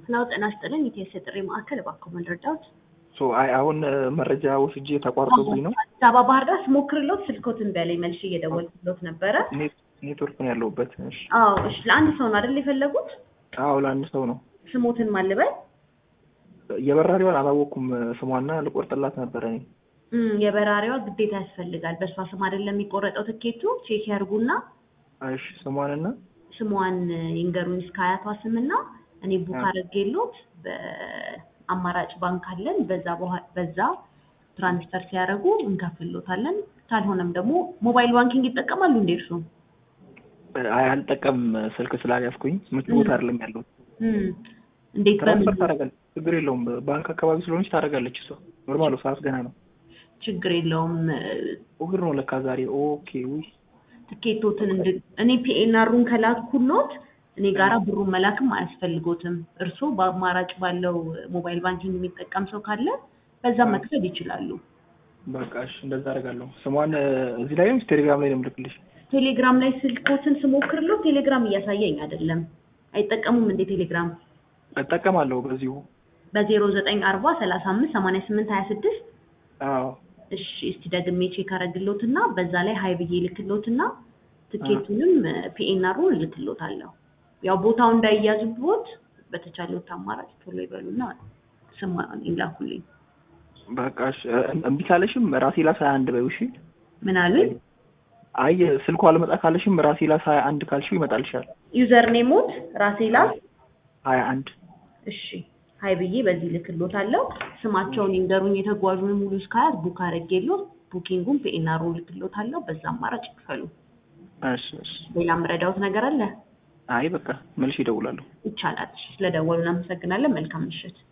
ነው ጤና ይስጥልኝ ኢቲኤስ የጥሪ ማዕከል እባክዎ መረዳት ሶ አይ አሁን መረጃ ወስጄ ተቋርጦብኝ ነው። አዲስ አበባ ባህር ዳር ስሞክርሎት ስልኮትን በላይ መልሼ እየደወልኩሎት ነበረ። ኔት- ኔትወርክ ነው ያለሁበት። እሺ። አዎ እሺ፣ ለአንድ ሰው ነው አይደል የፈለጉት? አዎ ለአንድ ሰው ነው። ስሞትን ማልበል የበራሪዋን አላወቅኩም ስሟና ልቆርጥላት ነበረ እኔ። እም፣ የበራሪዋ ግዴታ ያስፈልጋል። በእሷ ስም አይደለም የሚቆረጠው ትኬቱ። ቼክ ያርጉና እሺ ስሟንና ስሟን ይንገሩኝ እስከ አያቷ ስምና እኔ ቡክ አዎ። አድርጌሎት በአማራጭ ባንክ አለን። በዛ በኋላ በዛ ትራንስፈር ሲያደርጉ እንከፍልሎታለን። ካልሆነም ደግሞ ሞባይል ባንኪንግ ይጠቀማሉ እንዴ እርሱ? አይ አልጠቀምም ስልክ ስላልያዝኩኝ ምቹ ቦታ አይደለም ያለው። እም፣ እንዴት ትራንስፈር በምን ታደርጋለች፣ ችግር የለውም። ባንክ አካባቢ ስለሆነች ታደርጋለች እሷ። ኖርማል ሰዓት ገና ነው። ችግር የለውም። እሑድ ነው ለካ ዛሬ። ኦኬ ውይ ትኬቶትን እንድ እኔ ፒኤንአሩን ከላኩሎት እኔ ጋራ ብሩን መላክም አያስፈልጎትም። እርስዎ በአማራጭ ባለው ሞባይል ባንኪንግ የሚጠቀም ሰው ካለ በዛም መክፈል ይችላሉ። በቃ እሺ እንደዛ አደርጋለሁ። ስሟን እዚህ ላይ ወይስ ቴሌግራም ላይ ነው የምልክልሽ? ቴሌግራም ላይ ስልኮትን ስሞክርለው ቴሌግራም እያሳየኝ አይደለም። አይጠቀሙም እንዴ ቴሌግራም? እጠቀማለሁ በዚሁ። በዜሮ ዘጠኝ አርባ ሰላሳ አምስት ሰማንያ ስምንት ሀያ ስድስት አዎ እሺ እስቲ ደግሜ ቼክ አረግሎትና በዛ ላይ ሀይ ብዬ ልክሎትና ትኬቱንም ፒኤንአሩን እልክሎታለሁ። ያው ቦታው እንዳይያዝቦት በተቻለዎት አማራጭ ቶሎ ይበሉና ስማ ይላኩልኝ። በቃ እሺ። እምቢ ካለሽም ራሴ ላስ ሀያ አንድ በይው እሺ። ምን አሉኝ? አይ ስልኩ አልመጣ ካለሽም ራሴ ላስ ሀያ አንድ ካልሽው ይመጣልሻል። ዩዘር ኔሞት ራሴ ላስ ሀያ አንድ እሺ ሀይ ብዬ በዚህ ልክሎታለሁ። ስማቸውን ይንገሩኝ የተጓዡን ሙሉ እስካያት ቡክ አድርጌሎት ቡኪንጉን ፒኤንአሩን ልክሎታለሁ። በዛ አማራጭ ይክፈሉ። እሺ እሺ። ሌላ ምረዳውት ነገር አለ? አይ በቃ መልሽ ይደውላለሁ። ይቻላል። ስለደወሉ እናመሰግናለን። መልካም ምሽት።